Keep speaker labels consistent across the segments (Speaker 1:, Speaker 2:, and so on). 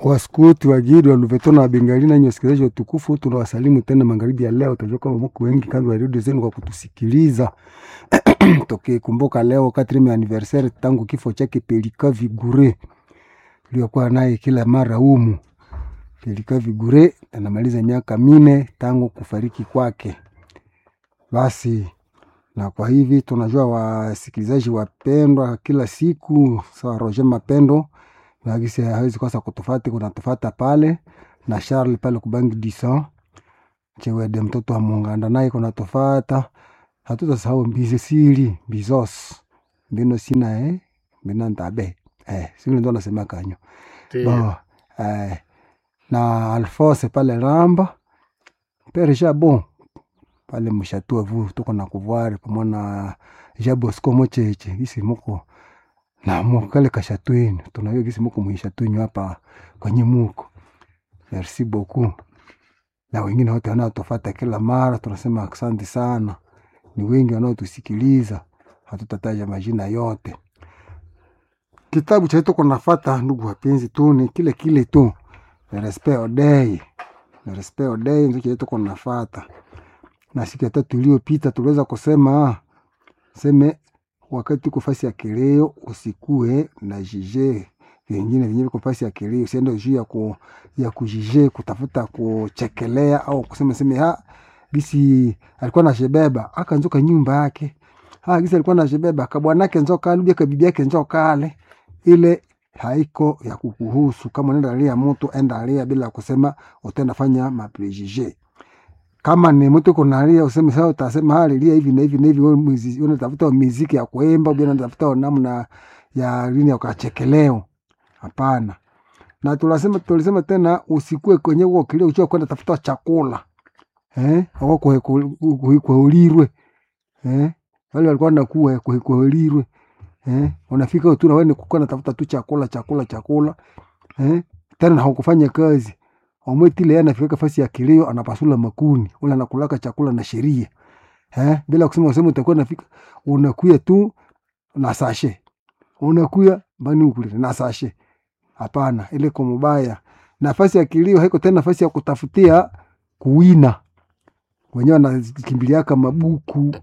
Speaker 1: waskuti wagidi wa Luveto na Bengali na wasikilizaji watukufu, tunawasalimu tena magharibi ya leo. Tunajua kwamba mko wengi kando ya redio zenu kwa kutusikiliza tukikumbuka leo quatrieme anniversaire tangu kifo chake Pelika Vigure tuliokuwa naye kila mara humu. Pelika Vigure anamaliza miaka mine tangu kufariki kwake. Basi na kwa hivi tunajua wasikilizaji wapendwa, kila siku sawa Roger Mapendo nagisi hawezi kosa kutufati, kunatufata pale na Charles pale kubangi disa chewede mtoto wa Munganda naye kunatufata, hatutasahau mbizi siri mbizos mbino sina eh mbina ntabe eh sivile ndo nasema kanyo bo eh na Alphonse pale Ramba pere Jabon pale mshatua vu tuko na kuvuari pamoja na Jabosco mocheche isi muko na mukale kashatwenu tunayo gisi muko mwishatwenyu hapa kwenye muko merci beaucoup na wengine wote wanaotufata kila mara tunasema asante sana ni wengi wanaotusikiliza hatutataja majina yote kitabu cha tuko nafata ndugu wapenzi tu ni kile kile tu Le respect odei Le respect odei ndio kile tuko nafata na siku ya tatu iliyopita tuliweza kusema seme wakati uko fasi ya kileo usikue na jije vingine vyenyewe viko fasi ya kileo, usiende juu ya ku, ya kujije kutafuta kuchekelea au kusema seme ha gisi alikuwa na shebeba akanzoka nyumba yake ha gisi alikuwa na shebeba kabwanake nzoka alubia kabibi yake nzoka ale ile haiko ya kukuhusu. Kama unaenda alia mtu enda alia bila kusema utenda fanya maprejije kama ni mtu kunalia useme sasa, utasema hali lia hivi na hivi na hivi, wewe mwizi- unatafuta miziki ya kuimba, bila unatafuta namna ya lini ya kuchekeleo. Hapana. Na tulisema tulisema tena usikue kwenye huo kilio ukiwa kwenda tafuta chakula eh, au kuhikuulirwe eh, wale walikuwa nakuwa kuhikuulirwe eh, unafika tu na wewe ni kukuwa natafuta tu chakula chakula chakula eh, tena na hukufanya kazi omwetile yeye anafika fasi ya kilio anapasula makuni ule anakulaka chakula na sheria eh, bila kusema useme utakuwa nafika unakuya tu na sashe unakuya bani ukule na sashe hapana ile kwa mubaya nafasi ya kilio haiko tena nafasi ya kutafutia kuwina wenyewe wanakimbiliaka mabuku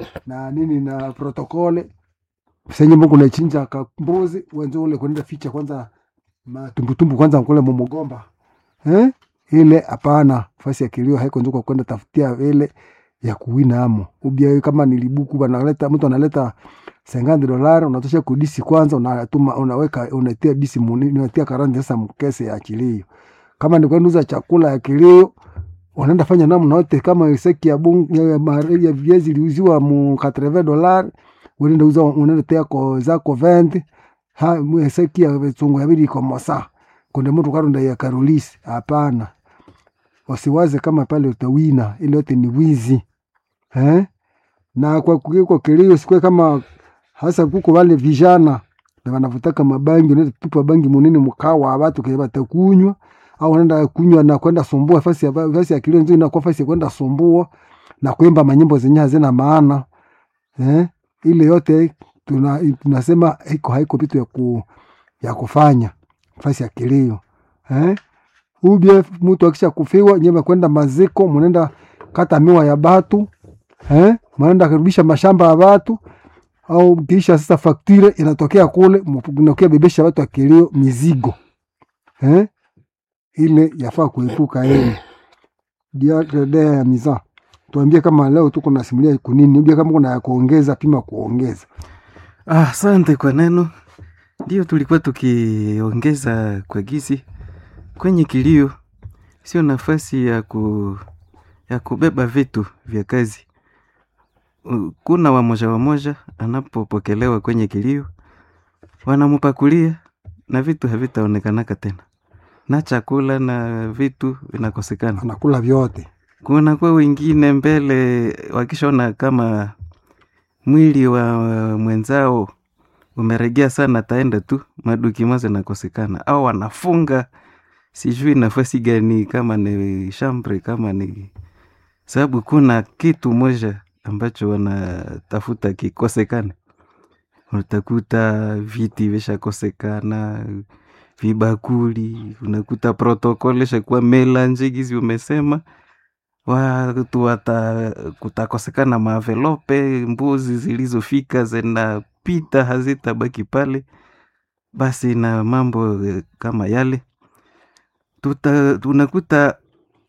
Speaker 1: na nini na protokole senye mungu nachinja kambuzi wenzo ule kwenda ficha kwanza matumbutumbu kwanza kule mumugomba eh? ile hapana fasi ya kilio haiko njuko kwenda tafutia ile ya kuwina amo ubia kama nilibuku banaleta mtu analeta sengandi dolari unatosha kudisi kwanza unatuma unaweka unatia disi munini unatia karandi sasa mkese ya kilio kama ni kwenda uza chakula ya kilio unaenda fanya namna yote kama seki ya bungu ya, mare- ya viazi iliuziwa mu 80 dolari unaenda uza unaenda tia ko zako 20 ha mwe seki ya vitungu ya bili kwa mosa kunde mtu karunda ya karolisi hapana wasiwaze kama pale utawina ile yote ni wizi eh? na kwa kukiko kilio sikwe kama hasa kuko wale vijana na wanavutaka mabangi unaenda tupa bangi munene mkawa watu kile batakunywa au unaenda kunywa na kwenda sumbua fasi ya fasi ya kilio nzuri inakuwa fasi ya kwenda sumbua na kuimba manyimbo zenye hazina maana eh? ile yote tuna, tunasema iko haiko vitu ya, ku, ya kufanya fasi ya kilio eh? ubie mtu akisha kufiwa nyema kwenda maziko munaenda kata miwa ya batu eh? munaenda kurudisha mashamba ya batu au kisha sasa faktire inatokea kule mnakia bebesha watu wa kilio mizigo eh? ile yafaa kuepuka ile diadea ya miza tuambie kama leo tuko nasimulia kunini ubie kama kuna ya kuongeza pima kuongeza
Speaker 2: Ah, Asante kwa neno. Ndio tulikuwa tukiongeza kwa gizi kwenye kilio, sio nafasi ya ku ya kubeba vitu vya kazi. U- Kuna wamoja wamoja anapopokelewa kwenye kilio, wanamupakulia na vitu havitaonekanaka tena, na chakula na vitu vinakosekana.
Speaker 1: anakula vyote
Speaker 2: Kuna kwa wengine mbele wakishaona kama mwili wa mwenzao umeregea sana, taenda tu madukima zinakosekana, au wanafunga sijui nafasi gani, kama ni shambre, kama ni sababu, kuna kitu moja ambacho wanatafuta kikosekane. Utakuta viti vishakosekana, vibakuli unakuta protokole shakuwa melange gizi umesema watu wata kutakosekana maavelope mbuzi zilizofika zinapita hazitabaki pale basi na mambo eh, kama yale tuta, tunakuta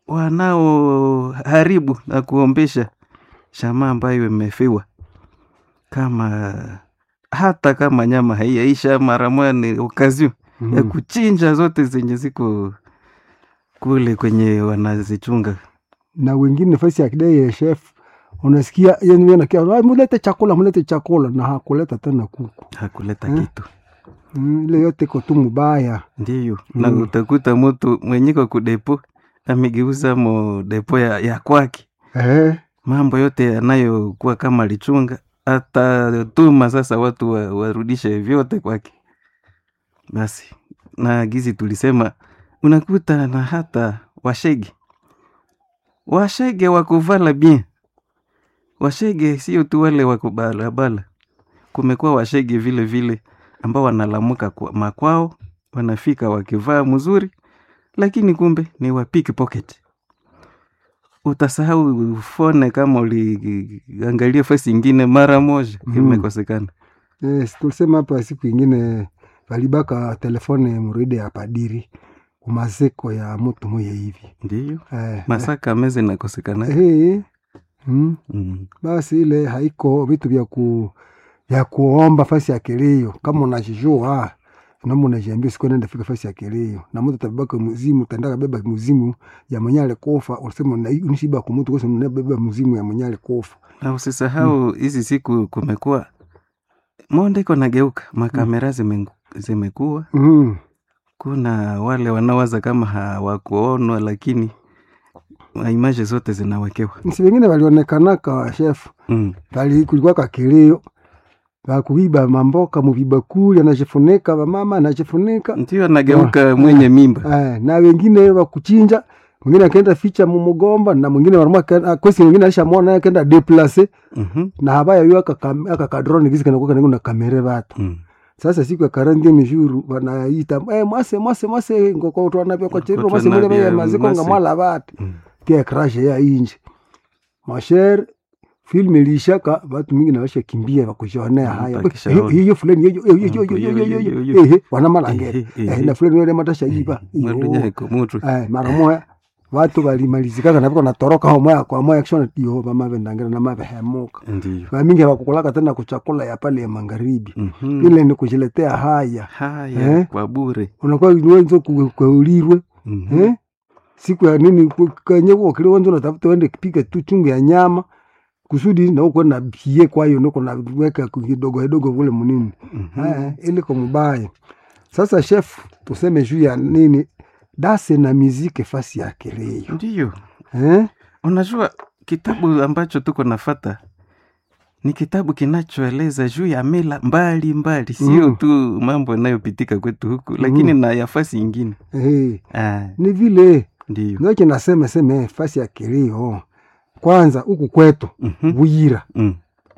Speaker 2: wanaoharibu na kuombesha shama ambayo imefiwa kama hata kama nyama haiyaisha mara moja ni okazio ya
Speaker 1: Mhm.
Speaker 2: kuchinja zote zenye ziko kule kwenye wanazichunga
Speaker 1: na wengine nafasi ya kidai ya chef unasikia yani yeye anakia "Ah, mulete chakula mulete chakula na hakuleta tena kuku
Speaker 2: hakuleta
Speaker 1: Mm.
Speaker 2: kitu
Speaker 1: Mm, ile yote iko tu mubaya
Speaker 2: ndiyo na
Speaker 1: Mm.
Speaker 2: utakuta mtu mwenyiko kudepo amegeuza mo depo ya, ya kwake
Speaker 1: eh,
Speaker 2: mambo yote yanayokuwa kama lichunga atatuma sasa watu wa, warudishe vyote kwake basi na gizi tulisema unakuta na hata washege washege wakuvala bien washege sio tu wale wakubalabala kumekuwa washege vile vile ambao wanalamuka kwa makwao wanafika wakivaa mzuri lakini kumbe ni wa pickpocket utasahau fone kama uliangalia fasi ingine mara moja
Speaker 1: Mhm.
Speaker 2: imekosekana
Speaker 1: yes, tulisema hapa siku ingine valibaka telefone muride ya padiri kumaziko ya mutu moya hivi
Speaker 2: ndiyo
Speaker 1: eh,
Speaker 2: masaka meze nakosekana
Speaker 1: eh, eh, mm,
Speaker 2: mm.
Speaker 1: basi ile haiko vitu vya ku vya kuomba fasi ya kilio kama unajijua namo unajiambia siku nenda fika fasi ya kilio na mtu atabeba muzimu tandaka beba muzimu ya mwenye alikufa unasema na unishiba kwa mtu kwa sababu unabeba muzimu ya mwenye alikufa
Speaker 2: na usisahau hizi siku kumekuwa monde iko nageuka makamera zimengu- zimekuwa
Speaker 1: mm.
Speaker 2: kuna wale wanawaza kama hawakuonwa lakini imaje zote zinawekewa
Speaker 1: nsi wengine walionekanaka chef
Speaker 2: mm.
Speaker 1: bali kulikuwa kakilio bakuiba mamboka muvibakuli anajifunika vamama anajifunika
Speaker 2: ndio anageuka mwenye mimba
Speaker 1: eh, na wengine wakuchinja mwingine akaenda ficha mumugomba na mwingine warumwa kosi mwingine alishamwona akaenda deplace
Speaker 2: Mhm.
Speaker 1: na habaya yu aka kadrone gizi kanakuwa kanengo na kamere vatu
Speaker 2: Mm.
Speaker 1: sasa siku ya karandi mijuru wanaita eh, mwase mwase mwase ngoko utwanavya kwa cheriro
Speaker 2: Ngoko
Speaker 1: mwase mule
Speaker 2: twanavya
Speaker 1: vya maziko
Speaker 2: mwase.
Speaker 1: nga mwala vatu
Speaker 2: Mm.
Speaker 1: kia krashe ya inje masher film ilishaka watu mingi na washa kimbia wakujionea
Speaker 2: Mm,
Speaker 1: haya
Speaker 2: wakishaona.
Speaker 1: Eh, hiyo fulani hiyo hiyo hiyo hiyo hiyo hiyo hiyo hiyo eh wana malangera
Speaker 2: Eh, eh,
Speaker 1: eh
Speaker 2: eh.
Speaker 1: na fulani yule matasha iba
Speaker 2: mwalunyaheko mutu
Speaker 1: eh mara moya watu walimalizikaka na viko natoroka ho moya kwa moya kishona yo mama vendangira na mave hemuka
Speaker 2: ndiyo
Speaker 1: vamingi hawakukulaka tena kuchakula ya pale ya magharibi
Speaker 2: Mhm.
Speaker 1: ile ni kujiletea haya
Speaker 2: haya
Speaker 1: Eh?
Speaker 2: kwa bure
Speaker 1: unakuwa wenzo kwaulirwe
Speaker 2: Mhm.
Speaker 1: eh? siku ya nini ku- kanye wokile wenzo unatafuta wende kipika tu chungu ya nyama kusudi na uko na bie kwayo niko na weka kidogo kidogo kule munini
Speaker 2: Mhm.
Speaker 1: eh, ili kwa mubaya sasa chef tuseme juu ya nini dase na miziki fasi ya kilio
Speaker 2: ndiyo
Speaker 1: eh?
Speaker 2: unajua kitabu ambacho tuko nafata ni kitabu kinachoeleza juu ya mila mbali mbali sio
Speaker 1: Mm.
Speaker 2: tu mambo yanayopitika kwetu huku lakini na yafasi ingine
Speaker 1: Eh,
Speaker 2: ah,
Speaker 1: ni vile
Speaker 2: ndiyo
Speaker 1: ndoche nasema seme fasi ya kilio kwanza huku kwetu
Speaker 2: Mhm.
Speaker 1: buyira
Speaker 2: Mm.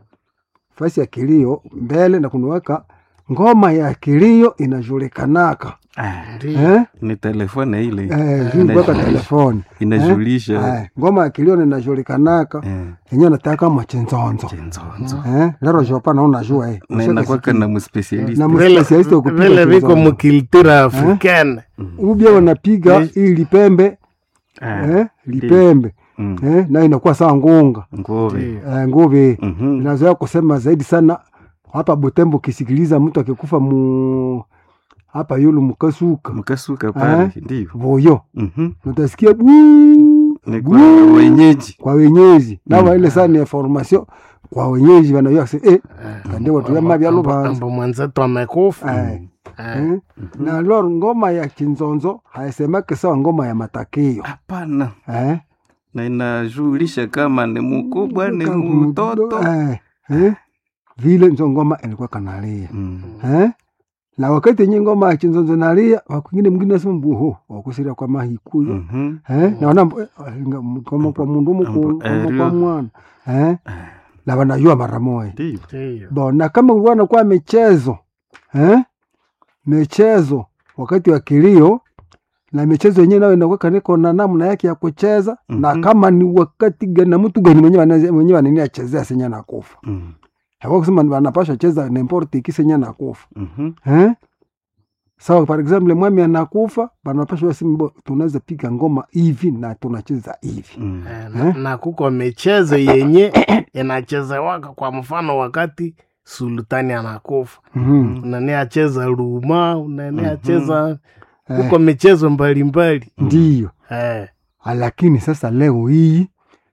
Speaker 1: fasi ya kilio mbele na kunaweka ngoma ya kilio inajulikanaka
Speaker 2: Ah,
Speaker 1: eh?
Speaker 2: ni telefone ile
Speaker 1: eh, juu kuweka telefoni
Speaker 2: inajulisha
Speaker 1: eh, ngoma ya kilio ninajulikanaka
Speaker 2: eh,
Speaker 1: yenyewe nataka machenzonzo
Speaker 2: chenzonzo
Speaker 1: eh, lero jopa naona jua eh,
Speaker 2: na inakwaka na mspesialist
Speaker 1: na
Speaker 3: Vile-
Speaker 1: mspesialisti wa kupiga
Speaker 3: vile viko
Speaker 1: chenzonzo.
Speaker 3: mukiltura africaine
Speaker 1: ubia wanapiga
Speaker 3: Ni-
Speaker 1: hii lipembe eh, lipembe eh, na inakuwa sawa ngunga
Speaker 2: ngove
Speaker 1: eh, nguvi
Speaker 2: Mhm.
Speaker 1: inazoea kusema zaidi sana hapa Butembo, ukisikiliza mtu akikufa mu hapa yulu mukasuka
Speaker 2: mkasuka pale
Speaker 1: Eh?
Speaker 2: ndiyo
Speaker 1: voyo
Speaker 2: Mhm.
Speaker 1: utasikia buu
Speaker 2: ni
Speaker 1: buu
Speaker 2: kwa wenyeji
Speaker 1: kwa wenyeji nawa
Speaker 2: Mm.
Speaker 1: ile sana information kwa wenyeji wanajua se eh kande watu ya mabya lubanza
Speaker 3: ambo mwenzetu amekufa
Speaker 1: eh
Speaker 3: Eh,
Speaker 1: eh. na lor ngoma ya kinzonzo haisemake sawa ngoma ya matakio
Speaker 2: hapana
Speaker 1: eh
Speaker 2: na inajulisha kama ni mkubwa ni
Speaker 1: Kama
Speaker 2: mtoto
Speaker 1: eh eh vile nzo ngoma ilikuwa kanalia
Speaker 2: Mm.
Speaker 1: eh na wakati yenye ngoma ya kinzonzo nalia wakwingine mwingine nasema mbuho wakusira kwa mahikuyo
Speaker 2: Mhm.
Speaker 1: eh naona mbu- eh, nga- kama kwa mundu
Speaker 2: Ambo-
Speaker 1: muku kama
Speaker 2: erio.
Speaker 1: kwa mwana eh na wanajua mara moja
Speaker 2: ndiyo
Speaker 3: ndiyo.
Speaker 1: bo na kama ulikuwa nakuwa michezo eh michezo wakati wa kilio na michezo yenyewe nayo inakuwa niko na namna yake ya kucheza na
Speaker 2: Mhm.
Speaker 1: kama ni wakati gani na mtu gani mwenyewe anaze- mwenyewe anini achezea senye nakufa
Speaker 2: Mm.
Speaker 1: hawa kusema wanapasha cheza n'importe qui senye nakufa
Speaker 2: Mhm.
Speaker 1: eh sawa par exemple mwami anakufa banapasha wasimbo tunaweza piga ngoma hivi na tunacheza hivi
Speaker 2: Mm.
Speaker 3: Eh, na,
Speaker 1: Eh?
Speaker 3: na kuko michezo yenye inachezewaka kwa mfano wakati sultani anakufa
Speaker 1: Mhm.
Speaker 3: unani acheza ruma unani
Speaker 2: Mhm.
Speaker 3: acheza
Speaker 1: Eh,
Speaker 3: kuko michezo mbalimbali
Speaker 1: ndiyo
Speaker 3: eh.
Speaker 1: Ah, lakini sasa leo hii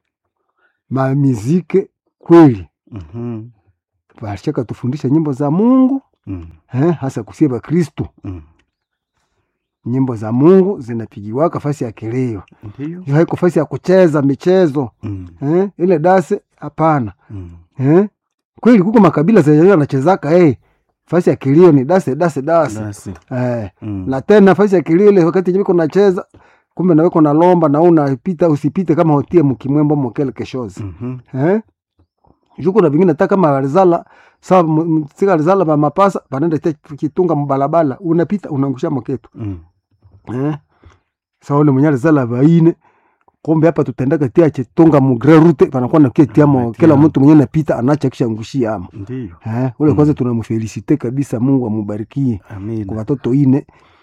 Speaker 1: mamizike kweli
Speaker 2: Mhm.
Speaker 1: bashaka tufundisha nyimbo za mungu
Speaker 2: Mm.
Speaker 1: eh, hasa kusie bakristu
Speaker 2: Mm.
Speaker 1: nyimbo za mungu zinapigiwaka fasi ya kilio
Speaker 2: Ndiyo.
Speaker 1: hiyo haiko fasi ya kucheza michezo
Speaker 2: Mm.
Speaker 1: eh, ile dase hapana
Speaker 2: Mm.
Speaker 1: eh? kweli kuko makabila zenyewe anachezaka eh, fasi ya kilio ni dase dase dase
Speaker 2: Basi.
Speaker 1: eh,
Speaker 2: Mm.
Speaker 1: na tena fasi ya kilio ile wakati jiko nacheza kumbe naweko na lomba na unapita usipite kama hotie mkimwembo mokele keshozi
Speaker 2: Mhm.
Speaker 1: eh? juko na vingine hata kama alizala sa sika alizala ba mapasa banenda te kitunga mbalabala unapita unaangusha moketu
Speaker 2: Mm.
Speaker 1: eh? sa ule mwenye alizala baine kumbe hapa tutendaka tia chitunga mugre rute panakuwa nakia tiamo
Speaker 2: Anatia.
Speaker 1: kila mtu mwenye napita anacha kisha ngushia ama
Speaker 2: Ndiyo.
Speaker 1: eh? ule
Speaker 2: Mm.
Speaker 1: kwanza tunamfelisite kabisa Mungu amubarikie kwa
Speaker 2: Amina.
Speaker 1: watoto ine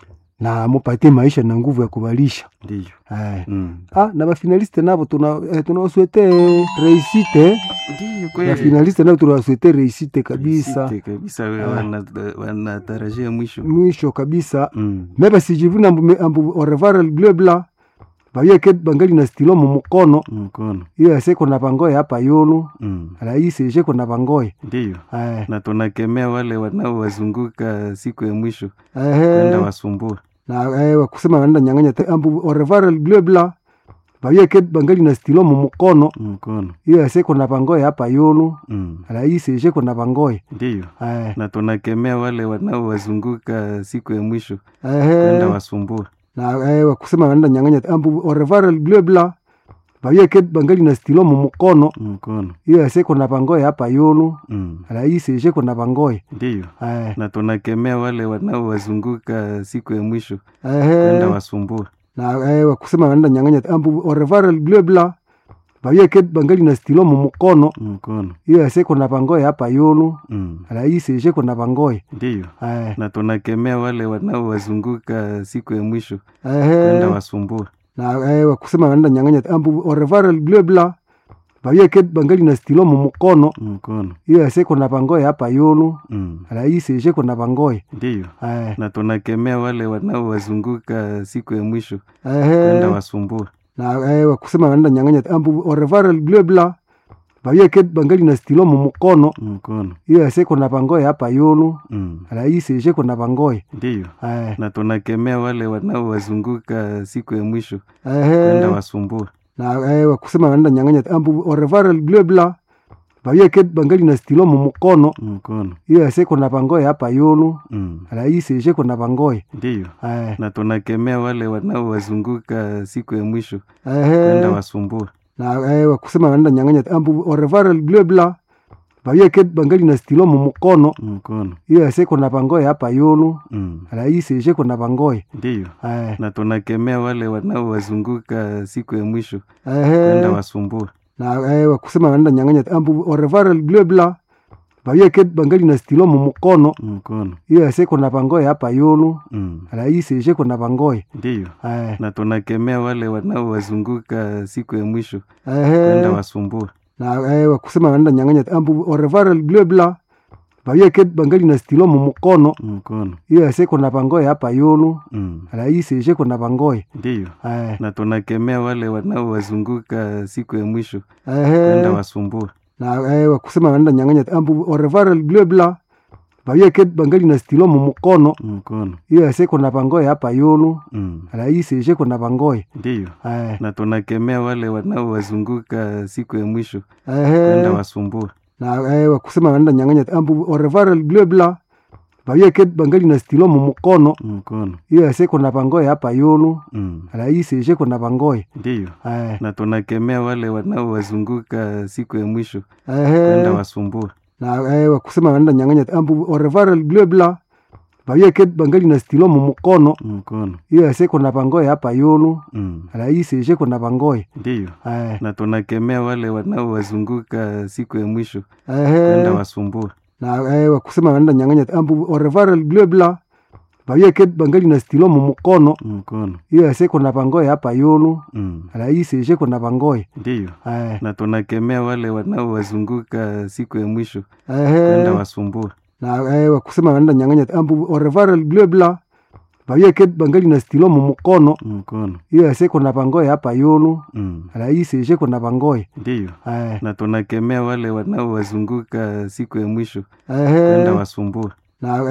Speaker 1: na amupatie maisha na nguvu ya kubalisha
Speaker 2: Ndiyo.
Speaker 1: eh.
Speaker 2: Mm.
Speaker 1: ah, na bafinaliste navo tuna eh, tunawaswete reisite
Speaker 2: Ndiyo kweli.
Speaker 1: bafinaliste navo tunawaswete reisite kabisa
Speaker 2: Site kabisa we
Speaker 1: Ah.
Speaker 2: wana- wanatarajia mwisho.
Speaker 1: mwisho kabisa
Speaker 2: Mm.
Speaker 1: meba sijivuna ambu, ambu orevare bleu blanc bayeke bangali na stilo mu mukono
Speaker 2: Mkono.
Speaker 1: iyo yaseko na bangoye hapa yulu
Speaker 2: Mm.
Speaker 1: raisi esheko na bangoye
Speaker 2: Ndiyo.
Speaker 1: eh,
Speaker 2: Na tunakemea wale wanaowazunguka siku ya mwisho kwenda
Speaker 1: ehe,
Speaker 2: wasumbua.
Speaker 1: na eh, wakusema wanaenda nyang'anya te- ambu orevare bleu blanc bayeke bangali na stilo mu mukono
Speaker 2: Mkono.
Speaker 1: iyo yaseko na bangoye hapa yulu
Speaker 2: Mm.
Speaker 1: raisi esheko na bangoye
Speaker 2: Ndiyo.
Speaker 1: eh,
Speaker 2: Na tunakemea wale wanaowazunguka siku ya mwisho
Speaker 1: ehe,
Speaker 2: kwenda wasumbua.
Speaker 1: na eh, wakusema wanaenda nyang'anya te- ambu orevare bleu blanc bayeke bangali na stilo mu mukono
Speaker 2: Mkono.
Speaker 1: iyo yaseko na bangoye hapa yulu
Speaker 2: Mm.
Speaker 1: raisi esheko na bangoye
Speaker 2: Ndiyo.
Speaker 1: eh,
Speaker 2: Na tunakemea wale wanaowazunguka siku ya mwisho
Speaker 1: ehe,
Speaker 2: kwenda wasumbua.
Speaker 1: na eh, wakusema wanaenda nyang'anya te- ambu orevare bleu blanc bayeke bangali na stilo mu mukono
Speaker 2: Mkono.
Speaker 1: iyo yaseko na bangoye hapa yulu
Speaker 2: Mm.
Speaker 1: raisi esheko na bangoye
Speaker 2: Ndiyo.
Speaker 1: eh,
Speaker 2: Na tunakemea wale wanaowazunguka siku ya mwisho
Speaker 1: ehe,
Speaker 2: kwenda wasumbua.
Speaker 1: na eh, wakusema wanaenda nyang'anya te- ambu orevare bleu blanc bayeke bangali na stilo mu mukono
Speaker 2: Mkono.
Speaker 1: iyo yaseko na bangoye hapa yulu
Speaker 2: Mm.
Speaker 1: raisi esheko na bangoye
Speaker 2: Ndiyo.
Speaker 1: eh,
Speaker 2: Na tunakemea wale wanaowazunguka siku ya mwisho
Speaker 1: ehe,
Speaker 2: kwenda wasumbua.
Speaker 1: na eh, wakusema wanaenda nyang'anya te- ambu orevare bleu blanc bayeke bangali na stilo mu mukono
Speaker 2: Mkono.
Speaker 1: iyo yaseko na bangoye hapa yulu
Speaker 2: Mm.
Speaker 1: raisi esheko na bangoye
Speaker 2: Ndiyo.
Speaker 1: eh,
Speaker 2: Na tunakemea wale wanaowazunguka siku ya mwisho
Speaker 1: ehe,
Speaker 2: kwenda wasumbua.
Speaker 1: na eh, wakusema wanaenda nyang'anya te- ambu orevare bleu blanc bayeke bangali na stilo mu mukono
Speaker 2: Mkono.
Speaker 1: iyo yaseko na bangoye hapa yulu
Speaker 2: Mm.
Speaker 1: raisi esheko na bangoye
Speaker 2: Ndiyo.
Speaker 1: eh,
Speaker 2: Na tunakemea wale wanaowazunguka siku ya mwisho
Speaker 1: ehe,
Speaker 2: kwenda wasumbua.
Speaker 1: na eh, wakusema wanaenda nyang'anya te- ambu orevare bleu blanc bayeke bangali na stilo mu mukono
Speaker 2: Mkono.
Speaker 1: iyo yaseko na bangoye hapa yulu
Speaker 2: Mm.
Speaker 1: raisi esheko na bangoye
Speaker 2: Ndiyo.
Speaker 1: eh,
Speaker 2: Na tunakemea wale wanaowazunguka siku ya mwisho
Speaker 1: ehe,
Speaker 2: kwenda wasumbua.
Speaker 1: na eh, wakusema wanaenda nyang'anya te- ambu orevare bleu blanc bayeke bangali na stilo mu mukono
Speaker 2: Mkono.
Speaker 1: iyo yaseko na bangoye hapa yulu
Speaker 2: Mm.
Speaker 1: raisi esheko na bangoye
Speaker 2: Ndiyo.
Speaker 1: eh,
Speaker 2: Na tunakemea wale wanaowazunguka siku ya mwisho
Speaker 1: ehe,
Speaker 2: kwenda wasumbua.
Speaker 1: na eh, wakusema wanaenda nyang'anya te- ambu orevare bleu blanc bayeke bangali na stilo mu mukono
Speaker 2: Mkono.
Speaker 1: iyo yaseko na bangoye hapa yulu
Speaker 2: Mm.
Speaker 1: raisi esheko na bangoye
Speaker 2: Ndiyo.
Speaker 1: eh,
Speaker 2: Na tunakemea wale wanaowazunguka siku ya mwisho
Speaker 1: ehe,
Speaker 2: kwenda wasumbua.
Speaker 1: na eh, wakusema wanaenda nyang'anya te- ambu orevare bleu blanc bayeke bangali na stilo mu mukono
Speaker 2: Mkono.
Speaker 1: iyo yaseko na bangoye hapa yulu
Speaker 2: Mm.
Speaker 1: raisi esheko na bangoye
Speaker 2: Ndiyo.
Speaker 1: eh,
Speaker 2: Na tunakemea wale wanaowazunguka siku ya mwisho
Speaker 1: ehe,
Speaker 2: kwenda wasumbua.
Speaker 1: na eh, wakusema wanaenda nyang'anya te- ambu orevare bleu blanc bayeke bangali na stilo mu mukono
Speaker 2: Mkono.
Speaker 1: iyo yaseko na bangoye hapa yulu
Speaker 2: Mm.
Speaker 1: raisi esheko na bangoye
Speaker 2: Ndiyo.
Speaker 1: eh,
Speaker 2: Na tunakemea wale wanaowazunguka siku ya mwisho
Speaker 1: ehe,
Speaker 2: kwenda wasumbua.
Speaker 1: na eh, wakusema wanaenda nyang'anya te- ambu orevare bleu blanc vavyeke bangali na stilo mumukono
Speaker 2: mkono
Speaker 1: iyo aseko na vangoye hapa yulu
Speaker 2: mm.
Speaker 1: raisi isheko na vangoye
Speaker 2: ndiyo
Speaker 1: Eh,
Speaker 2: na tunakemea wale wanaowazunguka siku ya mwisho
Speaker 1: ehe.
Speaker 2: kwenda wasumbua
Speaker 1: na eh, wakusema wanaenda nyang'anya ambu orevare blebla vavyeke bangali na stilo mumukono
Speaker 2: mkono
Speaker 1: iyo aseko na vangoye hapa yulu
Speaker 2: mm.
Speaker 1: raisi isheko na vangoye
Speaker 2: ndiyo
Speaker 1: Eh,
Speaker 2: na tunakemea wale wanaowazunguka siku ya mwisho
Speaker 1: ehe.
Speaker 2: kwenda wasumbua
Speaker 1: na eh, wakusema wanaenda nyang'anya ambu orevare blebla vavyeke bangali na stilo mumukono
Speaker 2: mkono
Speaker 1: iyo aseko na vangoye hapa yulu
Speaker 2: mm.
Speaker 1: raisi isheko na vangoye
Speaker 2: ndiyo
Speaker 1: Eh,
Speaker 2: na tunakemea wale wanaowazunguka siku ya mwisho
Speaker 1: ehe.
Speaker 2: kwenda wasumbua
Speaker 1: na